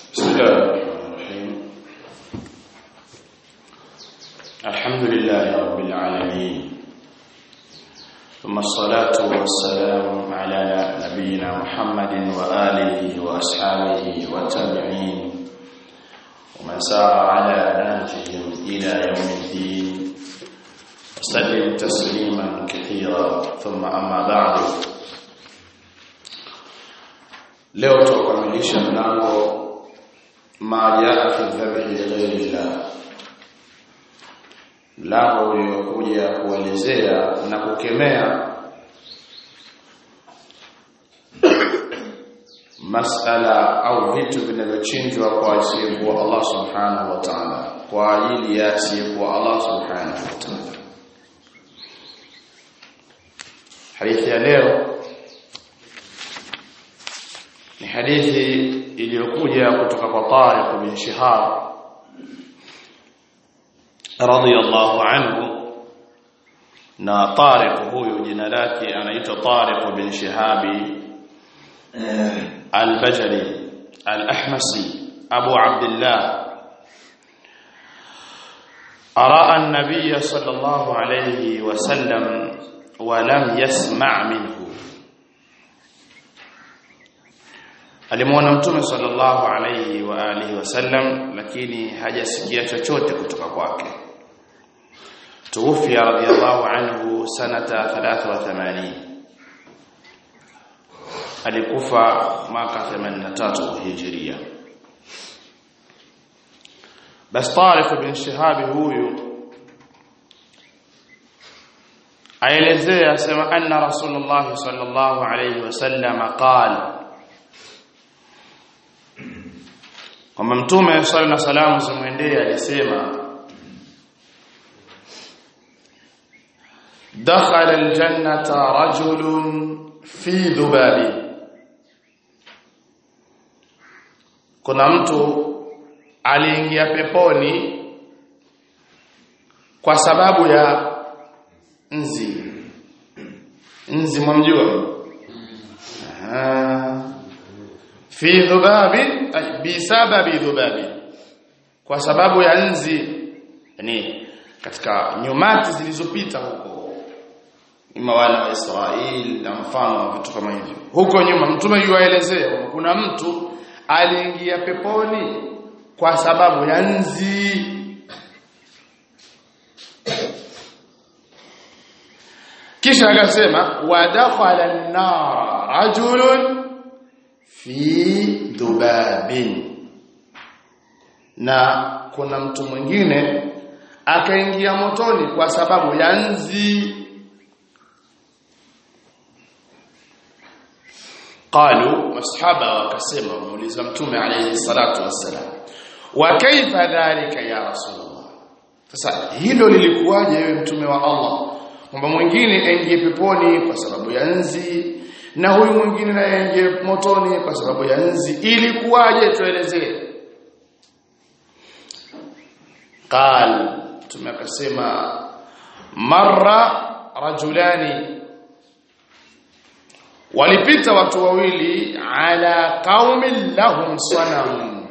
بسم الله الرحمن الرحيم الحمد لله رب العالمين ثم الصلاة والسلام على نبينا محمد وآله وأصحابه والتابعين ومن سار على نهجهم إلى يوم الدين وسلم تسليما كثيرا ثم أما بعد leo tutakamilisha mlango ma jaa fi dhabhi ghairillah mlango uliokuja kuelezea na kukemea masala au vitu vinavyochinjwa kwa asiyekuwa Allah subhanahu wa ta'ala kwa ajili ya asiyekuwa Allah subhanahu wa ta'ala hadithi ya leo ni hadithi iliyokuja kutoka kwa Tariq bin Shihab radiyallahu anhu na Tariq huyu jina lake anaitwa Tariq bin Shihabi al-Bajali al-Ahmasi Abu Abdullah أراء النبي صلى الله عليه وسلم ولم يسمع منه alimwona mtume sallallahu alayhi wa alihi wasallam lakini hajasikia chochote kutoka kwake tuwafia radiyallahu anhu sanata 83 alikufa mwaka 83 hijria bas Tariq bin Shihab huyu aelezea sema anna rasulullah sallallahu alayhi wasallam qala kwamba mtume swalla na salamu zimwendee alisema dakhala aljannata rajulun fi dhubabi kuna mtu aliingia peponi kwa sababu ya nzi nzi mwamjua fi dhubabi bisababi dhubabi kwa sababu ya nzi yani katika nyumati zilizopita huko ima wana wa Israeli na mfano wa vitu kama hivyo huko nyuma mtume yuaelezea kuna mtu aliingia peponi kwa sababu ya nzi kisha akasema wa dakhala an-nar rajulun fi dhubabin na kuna mtu mwingine akaingia motoni kwa sababu ya nzi qalu masahaba wakasema muuliza mtume alayhi salatu wassalam wa kaifa dhalika ya rasulullah sasa hilo lilikuwaje wewe mtume wa Allah kwamba mwingine aingie peponi kwa sababu ya nzi na huyu mwingine naye aingie motoni kwa sababu ya nzi ilikuwaje tuelezee qal tumekasema marra rajulani walipita watu wawili ala qaumin lahum sanam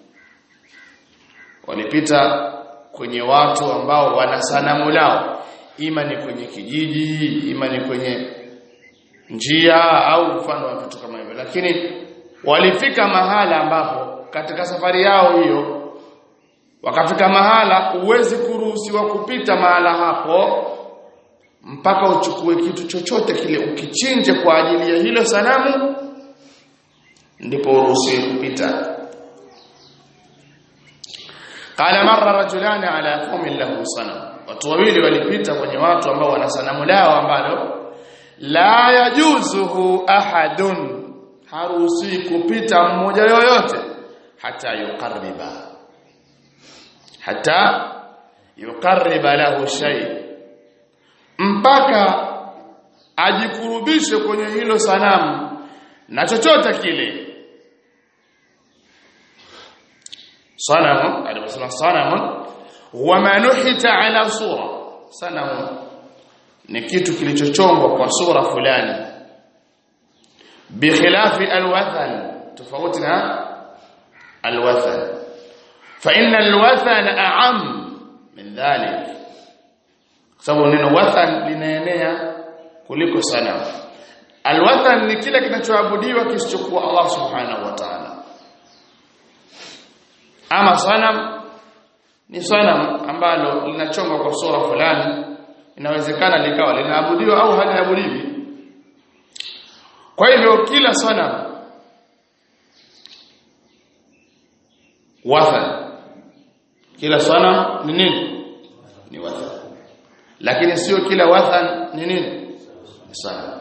walipita kwenye watu ambao wana sanamu lao ima ni kwenye kijiji ima ni kwenye njia au mfano wa vitu kama hivyo lakini walifika mahala ambapo katika safari yao hiyo wakafika mahala uwezi kuruhusiwa kupita mahala hapo mpaka uchukue kitu chochote kile ukichinje kwa ajili ya hilo sanamu ndipo uruhusiwe kupita qala marra rajulani ala qaumin lahu sanam watu wawili walipita kwenye watu ambao wana sanamu lao ambalo la yajuzuhu ahadun haruhusi kupita mmoja yoyote hata yuqarriba hata yuqarriba lahu shay mpaka ajikurubishe kwenye hilo sanamu na chochote kile sanamu aliposema sanamu huwa manuhita ala sura sanamu ni kitu kilichochongwa kwa sura fulani bikhilafi alwathan tofauti na alwathan fa inna alwathan a'am min dhalik sababu neno wathan linaenea kuliko sanamu alwathan ni kile kinachoabudiwa kisichokuwa Allah subhanahu wa ta'ala ama sanam ni sanam ambalo linachongwa kwa sura fulani inawezekana likawa linaabudiwa au haliabudiwi kwa hivyo kila sanam wathan kila sanam ni nini ni wathan lakini sio kila wathan ni nini ni sanam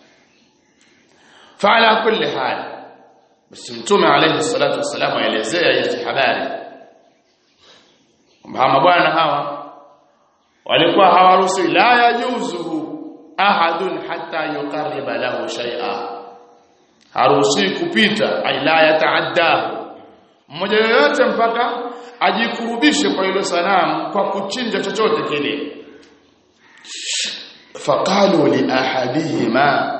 فعلى كل حال بس mtume alayhi salatu wasalam aelezea hizi habari kwamba mabwana hawa walikuwa hawaruhusi la yajuzuhu ahadun hatta yuqarriba lahu shay'a haruhusi kupita ay la yataaddahu mmoja yoyote mpaka ajikurubishe kwa hilo sanamu kwa kuchinja chochote kile faqalu li ahadihima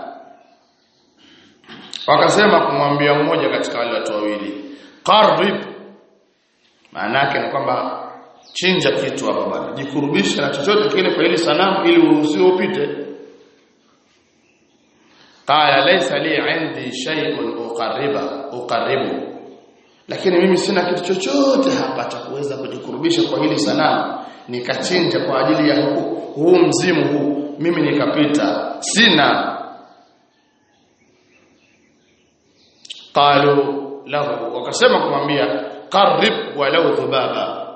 wakasema kumwambia mmoja katika wale watu wawili qarrib maana yake ni kwamba chinja kitu hapa bwana jikurubisha na chochote kile kwa ile sanamu ili uruhusiwe upite qala laysa li indi shay'un uqarriba uqarribu lakini mimi sina kitu chochote hapa cha kuweza kujikurubisha kwa hili sanamu nikachinja kwa ajili ya huu, huu mzimu huu mimi nikapita sina qalu lahu wakasema kumwambia qarrib walau dhubaba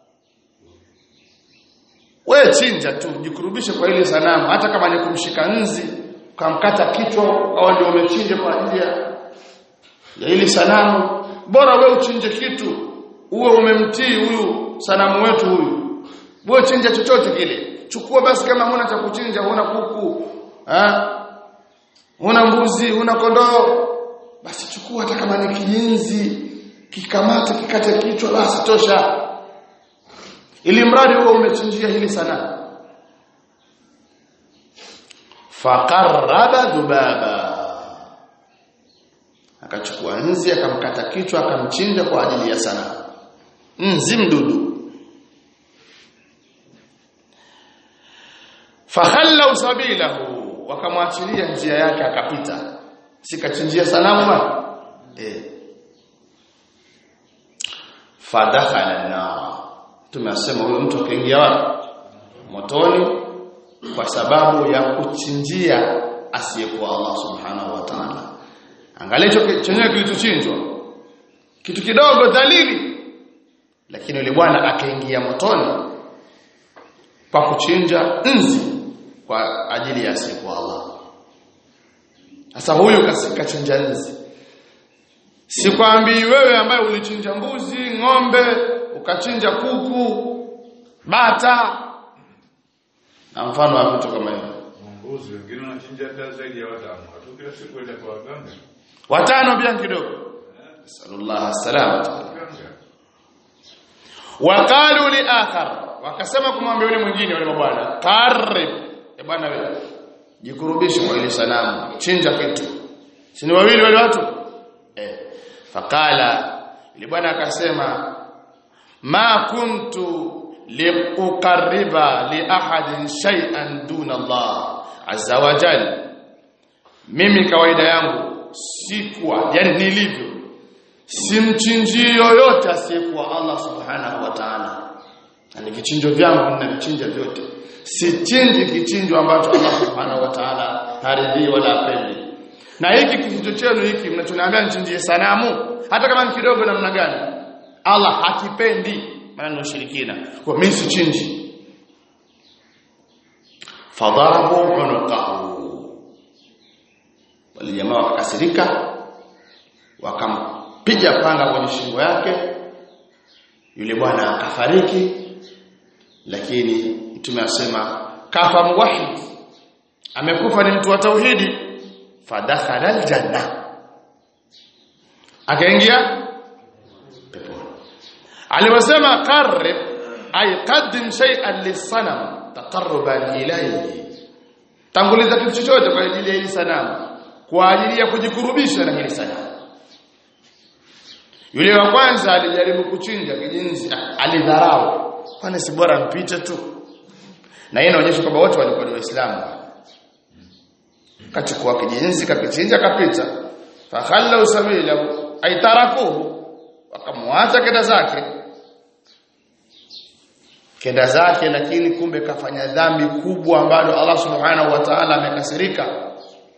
wewe chinja tu jikurubishe kwa ile sanamu hata kama ni kumshika nzi ukamkata kichwa au ndio umechinja kwa ajili ya ya ile sanamu bora wewe uchinje kitu uwe umemtii huyu sanamu wetu huyu wewe chinja chochote kile chukua basi kama huna cha kuchinja huna kuku ha? huna mbuzi huna kondoo basi chukua hata kama ni kijinzi kikamate kikate kichwa basi tosha ili mradi huo umechinjia hili sana faqarraba dhubaba akachukua nzi akamkata kichwa akamchinja kwa ajili ya sana nzi mdudu fakhallau sabilahu wakamwachilia njia yake akapita sikachinjia sanamu ma eh fadakhala na tumesema huyo mtu akaingia wapi motoni kwa sababu ya kuchinjia asiyekuwa Allah subhanahu wa ta'ala angalia chenyewe kilichochinjwa kitu kidogo dhalili lakini yule bwana akaingia motoni kwa kuchinja nzi kwa ajili ya asiyekuwa Allah sasa huyu kachinja nzi sikwambii wewe ambaye ulichinja mbuzi ng'ombe ukachinja kuku bata na mfano wa vitu kama hivyo Mbuzi wengine wanachinja hata zaidi ya watano. Watu kila siku waenda kwa waganga. watano pia kidogo sallallahu salamata Waganga. waqalu li akhar wakasema kumwambia yule mwingine yule bwana qarib e bwana wewe jikurubishe kwa ile sanamu chinja kitu si ni wawili wale watu eh faqala yule bwana akasema ma kuntu liuqarriba li ahadin shay'an duna Allah azza wa jalla mimi kawaida yangu sikuwa yani nilivyo simchinjii yoyote asiyekuwa Allah subhanahu wa ta'ala na vichinjo vyangu ninavichinja vyote sichinji kichinjo ambacho Allah subhanahu wa ta'ala haridhi wala apendi na hiki kichinjo chenu hiki mnachoniambia nichinjie sanamu hata kama ni kidogo namna gani Allah hakipendi maana ni ushirikina kwa mimi sichinji fadarabu unuqahu wale jamaa wakakasirika wakampiga panga kwenye shingo yake yule bwana akafariki lakini mtume asema kafa muwahhid amekufa ni mtu wa tauhidi fadakhala aljanna akaingia peponi aliwasema qarrib ay qaddim shay'an lisanam taqarruban ilayhi tanguliza kitu chochote kwa ajili ya hili sanamu kwa ajili ya kujikurubisha na hili sanamu yule wa kwanza alijaribu kuchinja kijinzi ah, alidharau kwani si bora mpite tu na hii inaonyesha kwamba wote walikuwa ni waislamu kachukua kijinzi kakichinja kapita fakhallu sabila aitarakuhu wakamwacha kenda zake kenda zake lakini kumbe kafanya dhambi kubwa ambalo Allah subhanahu wa ta'ala amekasirika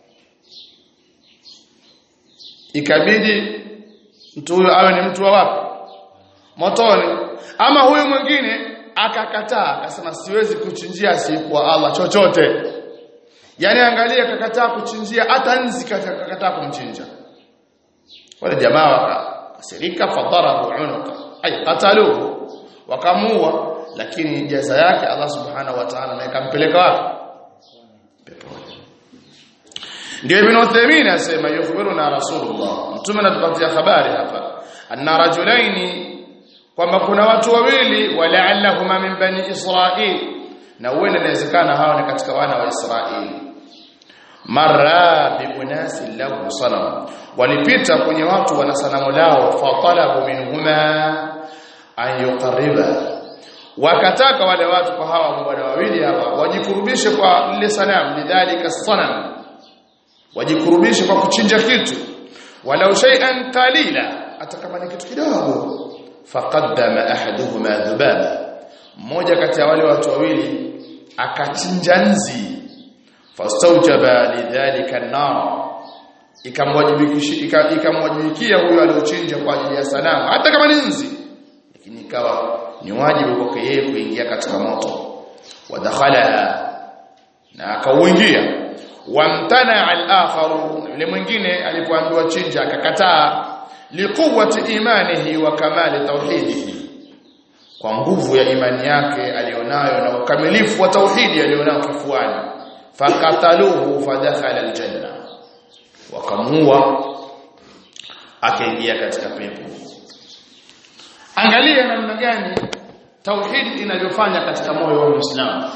ikabidi mtu huyo awe ni mtu wa wapi motoni ama huyu mwingine akakataa akasema siwezi kuchinjia asiyekuwa Allah chochote yani angalia akakataa kuchinjia hata nzi akakataa kumchinja wale jamaa wakasirika fadarabu unuka ay qataluhu wakamua lakini jaza yake Allah subhanahu wa ta'ala naye kampeleka wapi peponi ndio ibn Uthaymeen asema yukhbiruna rasulullah mtume anatupatia habari hapa anna rajulaini kwamba kuna watu wawili wala'allahuma min bani israil na uende inawezekana hawa ni katika wana wa Israeli marra bi unasi lahu sanam walipita kwenye watu wana sanamu lao fatalabu minhuma an yuqarriba wakataka wale watu kwa hawa bwana wawili hapa wajikurubishe kwa lile sanamu lidhalika sanam wajikurubishe kwa kuchinja kitu walau shay'an qalila hata kama ni kitu kidogo faqaddama ahaduhuma dhubaba mmoja kati ya wale watu wawili akachinja nzi fastawjaba lidhalika an-nar ikamwajibikishia ikamwajibikia huyo aliochinja kwa ajili ya sanamu hata kama ni nzi lakini ikawa ni wajibu kwake yeye kuingia katika moto wadakhala na akauingia wamtana al-akhar yule mwingine alipoambiwa chinja akakataa liquwwati imanihi wa kamali tauhidihi kwa nguvu ya imani yake alionayo na ukamilifu wa tauhidi alionao kifuani fakataluhu fadakhala aljanna wakamua akaingia katika pepo angalia namna gani tauhidi inavyofanya katika moyo wa Muislamu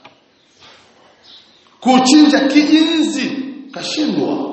kuchinja kijinzi kashindwa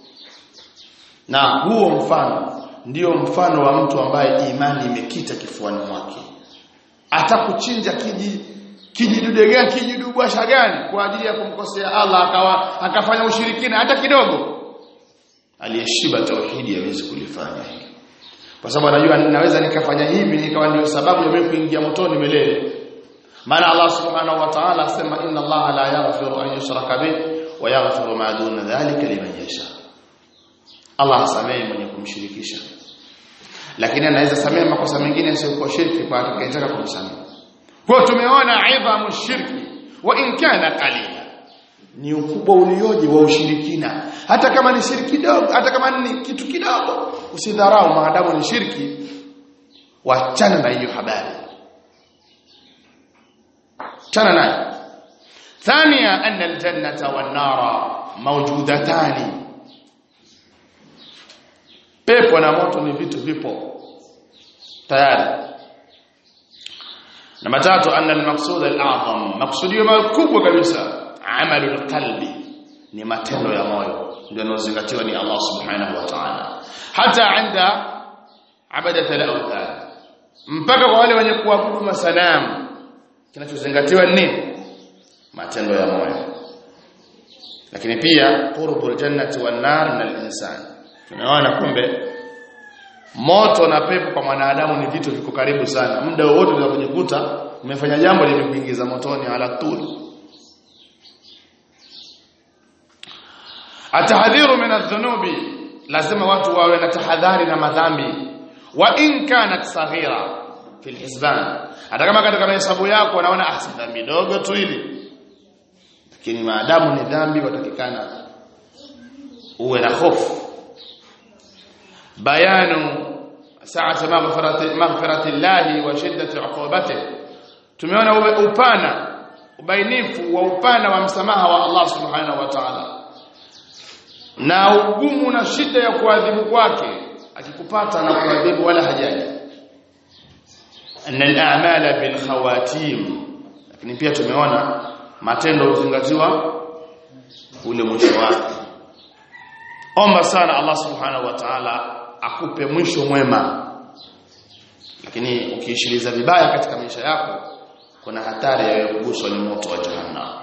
na huo mfano ndio mfano wa mtu ambaye imani imekita kifuani mwake atakuchinja kiji kijidude gani kijidubwasha gani kwa ajili ya kumkosea Allah akawa akafanya ushirikina hata kidogo aliyeshiba tauhidi hawezi kulifanya hili kwa sababu anajua naweza nikafanya hivi nikawa ndio sababu ya mimi kuingia motoni milele maana Allah subhanahu wa ta'ala asema inna Allah la yaghfiru an yushraka bih wa yaghfiru ma duna dhalika liman yasha Allah hasamehe mwenye kumshirikisha lakini anaweza samehe makosa mengine yasiyokuwa shirki kwa atakayetaka kumsamehe kwa tumeona idhamu shirki wa in kana qalila ni ukubwa ulioje wa ushirikina hata kama ni shirki dogo hata kama ni kitu kidogo usidharau maadamu ni shirki wachana na hiyo habari chana nayo ثانيا أن الجنة والنار موجودتان pepo na moto ni vitu vipo tayari namba tatu anna al-maqsud al-a'zam maqsudio makubwa kabisa amalu al-qalbi ni matendo ya moyo ndio yanozingatiwa ni Allah subhanahu wa ta'ala hata anda abadat al-awthan mpaka kwa wale wenye kuabudu masanamu kinachozingatiwa ni matendo ya moyo lakini pia qurbul jannati wan nar min al-insan tunaona kumbe moto na pepo kwa mwanadamu ni vitu viko karibu sana muda wowote unaweza kujikuta umefanya jambo limekuingiza motoni ala tuli atahadhiru min adh-dhunubi lazima watu wawe na tahadhari na madhambi wa in kanat saghira fi al-hisban hata kama katika hesabu yako wanaona ah dhambi dogo tu hili lakini maadamu ni dhambi watakikana uwe na hofu bayanu sa'ati maghfirati maghfirati Allah wa shiddati 'uqubatihi tumeona upana ubainifu wa upana wa msamaha wa Allah subhanahu wa ta'ala na ugumu na shida ya kuadhibu kwake akikupata na kuadhibu wala hajaji anna al-a'mala bil khawatim lakini pia tumeona matendo huzingatiwa ule mwisho wake omba sana Allah subhanahu wa ta'ala akupe mwisho mwema lakini ukiishiliza vibaya katika maisha yako kuna hatari ya kuguswa ni moto wa jahannam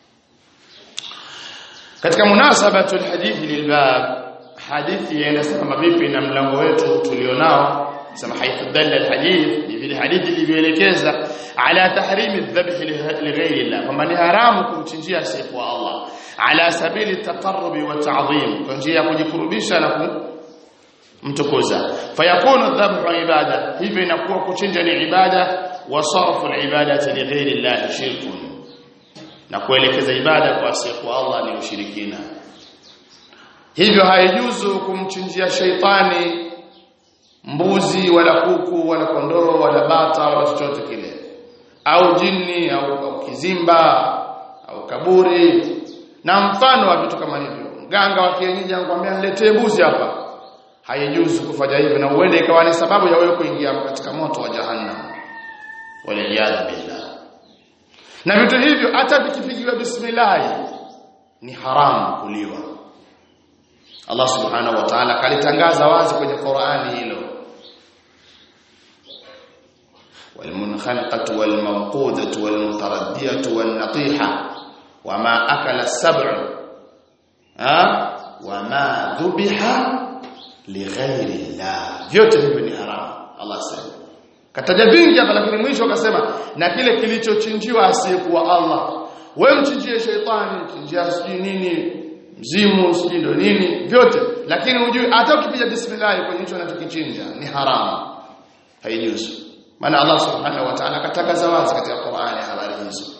katika munasabatu alhadithi lilbab hadithi inasema vipi na mlango wetu tulionao sema haithu dalla alhadith ni vile hadithi ilivyoelekeza ala tahrimi adhabh lighairi Allah kwamba ni haramu kumchinjia asiyekuwa Allah ala sabili taqarrubi wa ta'dhim kwa njia ya kujikurubisha na kumtukuza fayakunu dhabhu ibada hivyo inakuwa kuchinja ni ibada wa sarfu alibadati lighairi Allah shirkun na kuelekeza ibada kwa asiyekuwa Allah ni ushirikina hivyo haijuzu kumchinjia sheitani mbuzi wala kuku wala kondoo wala bata wala chochote kile au jini au, au kizimba au kaburi na mfano wa vitu kama hivyo mganga wa kienyeji anakuambia niletee mbuzi hapa haijuzu kufanya hivyo na uende ikawa ni sababu ya wewe kuingia katika moto wa jahannam waliyadha billah na vitu hivyo hata vikipigiwa bismillah ni haramu kuliwa Allah subhanahu wa ta'ala kalitangaza wazi kwenye Qur'ani hilo والمنخنقة والموقودة والمتردية والنطيحة وما أكل السبع ها وما ذبح لغير الله vyote hivyo ni haramu Allah sema kataja vingi hapa lakini mwisho akasema na kile kilichochinjiwa asiyekuwa Allah wewe mchinjie sheitani mchinjie sijui nini mzimu sijui ndo nini vyote lakini ujue hata ukipiga bismillah kwenye hicho unachokichinja ni haramu haijuzu maana Allah subhanahu wa ta'ala katangaza wazi katika Qur'ani habari hizo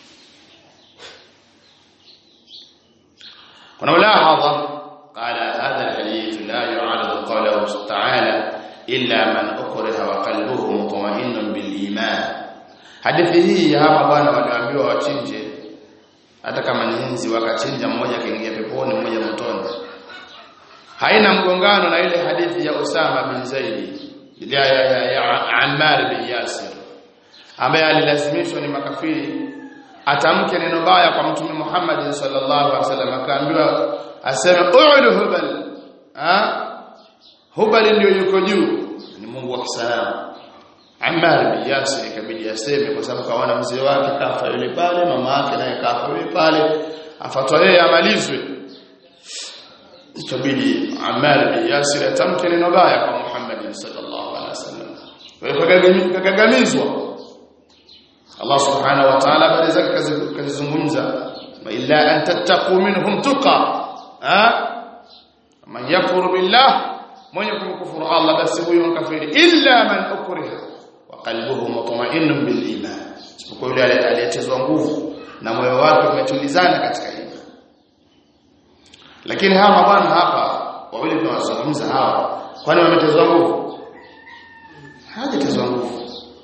kuna mulahadha قال هذا الحديث لا يعارض قوله تعالى إلا من أكره وقلبه مطمئن بالإيمان hadithi hii hapa bwana waliambiwa wachinje hata kama ni nzi wakachinja mmoja kaingia peponi mmoja motoni haina mgongano na ile hadithi ya Usama bin Zaid ya, ya, ya, ya Ammar bin Yasir ambaye alilazimishwa ni makafiri atamke neno baya kwa mtume Muhammad sallallahu alaihi wasallam akaambiwa aseme u'lu hubal ha hubal ndio yuko juu ni Mungu wa kisalamu Ammar bin Yasir ikabidi aseme kwa sababu kaona mzee wake kafa yule pale mama yake naye kafa yule pale afatwa yeye amalizwe ikabidi Ammar bin Yasir atamke neno baya kwa Muhammad sallallahu alaihi wasallam kwa kagamizwa Allah subhanahu wa ta'ala baada zake kazizungumza illa an tattaqu minhum tuqa ha man yakfur billah mwenye kumkufuru Allah basi huyo mkafiri illa man ukriha wa qalbuhu mutma'innun bil iman isipokuwa yule aliyetezwa nguvu na moyo wake umetulizana katika imani lakini hawa bwana hapa wawili tunawazungumza hawa kwani wametezwa nguvu hajatezwa nguvu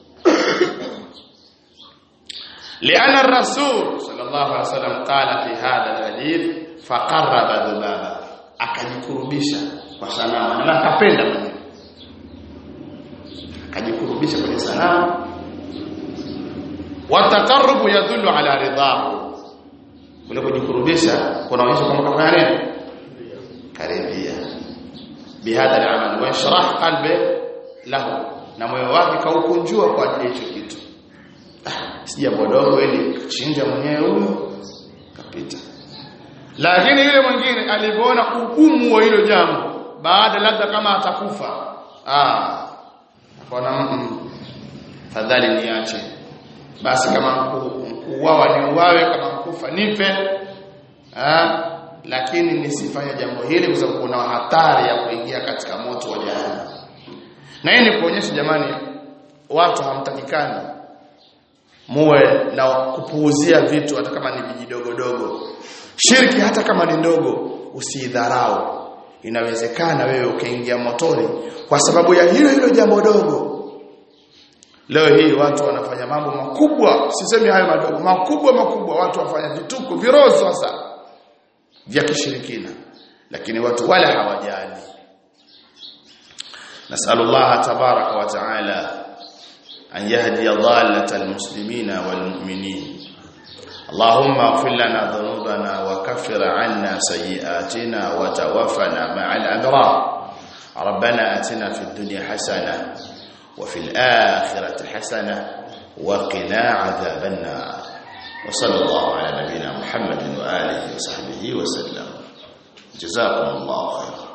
لأن الرسول صلى الله عليه وسلم قال في هذا الحديث فقرب ذبابا akajikurubisha kwa sanamu na akapenda mwenyewe akajikurubisha kwenye sanamu wataqarrubu yadullu ala ridahu kule kujikurubisha kunaonyesha kwamba kafanya nini karibia bihadha al-amal wa yashrah qalbi lahu na moyo wake kaukunjua kwa ajili hicho kitu si jambo dogo ili kuchinja mwenyewe huyo kapita lakini yule mwingine alipoona ugumu wa hilo jambo baada labda kama atakufa ah akaona mm, fadhali niache basi kama kuuawa ni uwawe kama kufa nipe ah lakini nisifanye jambo hili kwa sababu kuna hatari ya kuingia katika moto wa jahannam na hii ni kuonyesha jamani watu hamtakikani muwe na kupuuzia vitu hata kama ni vijidogodogo shirki hata kama ni ndogo usidharau inawezekana wewe ukaingia motoni kwa sababu ya hilo hilo jambo dogo leo hii watu wanafanya mambo makubwa sisemi hayo madogo makubwa makubwa watu wafanya vituko virozo sasa vya kishirikina lakini watu wala hawajali nasallallahu tabaraka wa taala أن يهدي ضالة المسلمين والمؤمنين اللهم اغفر لنا ذنوبنا وكفر عنا سيئاتنا وتوفنا مع الأبرار ربنا آتنا في الدنيا حسنة wa fil akhirati hasana wa qina adhaban nar wa sallallahu ala nabiyyina muhammadin wa alihi wa sahbihi wa sallam jazakumullahu khairan